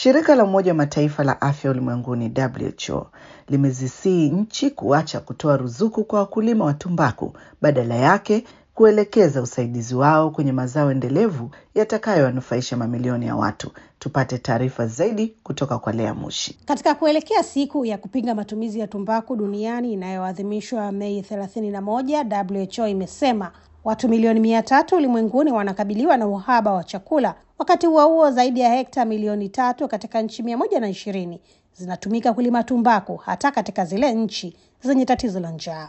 Shirika la Umoja wa Mataifa la Afya Ulimwenguni WHO limezisii nchi kuacha kutoa ruzuku kwa wakulima wa tumbaku, badala yake kuelekeza usaidizi wao kwenye mazao endelevu yatakayowanufaisha mamilioni ya watu. Tupate taarifa zaidi kutoka kwa Lea Mushi. Katika kuelekea siku ya kupinga matumizi ya tumbaku duniani inayoadhimishwa Mei 31, WHO imesema watu milioni mia tatu ulimwenguni wanakabiliwa na uhaba wa chakula. Wakati huo huo, zaidi ya hekta milioni tatu katika nchi mia moja na ishirini zinatumika kulima tumbaku, hata katika zile nchi zenye tatizo la njaa.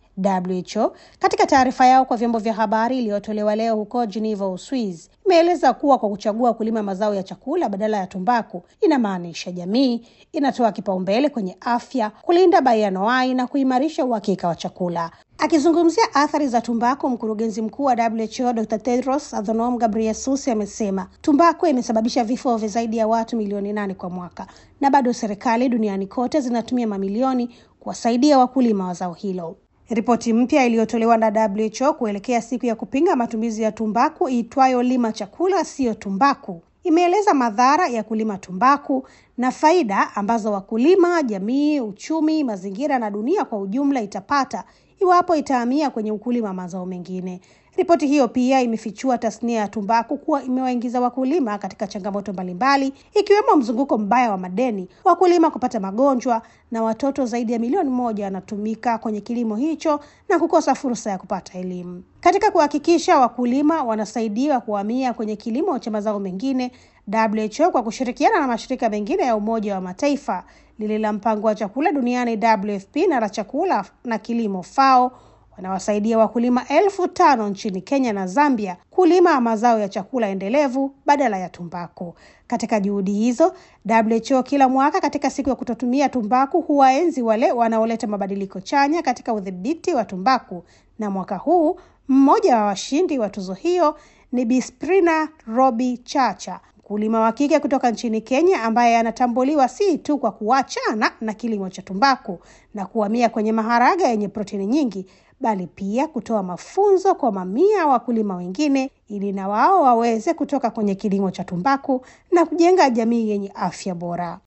WHO katika taarifa yao kwa vyombo vya habari iliyotolewa leo huko Geneva, Uswizi, imeeleza kuwa kwa kuchagua kulima mazao ya chakula badala ya tumbaku inamaanisha jamii inatoa kipaumbele kwenye afya, kulinda baianuai na kuimarisha uhakika wa chakula. Akizungumzia athari za tumbaku, mkurugenzi mkuu wa WHO Dr Tedros Adhanom Ghebreyesus amesema tumbaku imesababisha vifo vya zaidi ya watu milioni nane kwa mwaka, na bado serikali duniani kote zinatumia mamilioni kuwasaidia wakulima wa zao hilo. Ripoti mpya iliyotolewa na WHO kuelekea siku ya kupinga matumizi ya tumbaku iitwayo Lima Chakula Siyo Tumbaku imeeleza madhara ya kulima tumbaku na faida ambazo wakulima, jamii, uchumi, mazingira na dunia kwa ujumla itapata iwapo itahamia kwenye ukulima wa mazao mengine. Ripoti hiyo pia imefichua tasnia ya tumbaku kuwa imewaingiza wakulima katika changamoto mbalimbali ikiwemo mzunguko mbaya wa madeni, wakulima kupata magonjwa na watoto zaidi ya milioni moja wanatumika kwenye kilimo hicho na kukosa fursa ya kupata elimu. Katika kuhakikisha wakulima wanasaidiwa kuhamia kwenye kilimo cha mazao mengine, WHO kwa kushirikiana na mashirika mengine ya Umoja wa Mataifa, lile la mpango wa chakula duniani WFP na la chakula na kilimo FAO wanawasaidia wakulima elfu tano nchini Kenya na Zambia kulima mazao ya chakula endelevu badala ya tumbaku. Katika juhudi hizo, WHO kila mwaka katika siku ya kutotumia tumbaku huwaenzi wale wanaoleta mabadiliko chanya katika udhibiti wa tumbaku, na mwaka huu mmoja wa washindi wa tuzo hiyo ni Bisprina Robi Chacha, mkulima wa kike kutoka nchini Kenya ambaye anatambuliwa si tu kwa kuachana na kilimo cha tumbaku na kuhamia kwenye maharaga yenye protini nyingi bali pia kutoa mafunzo kwa mamia ya wakulima wengine ili na wao waweze kutoka kwenye kilimo cha tumbaku na kujenga jamii yenye afya bora.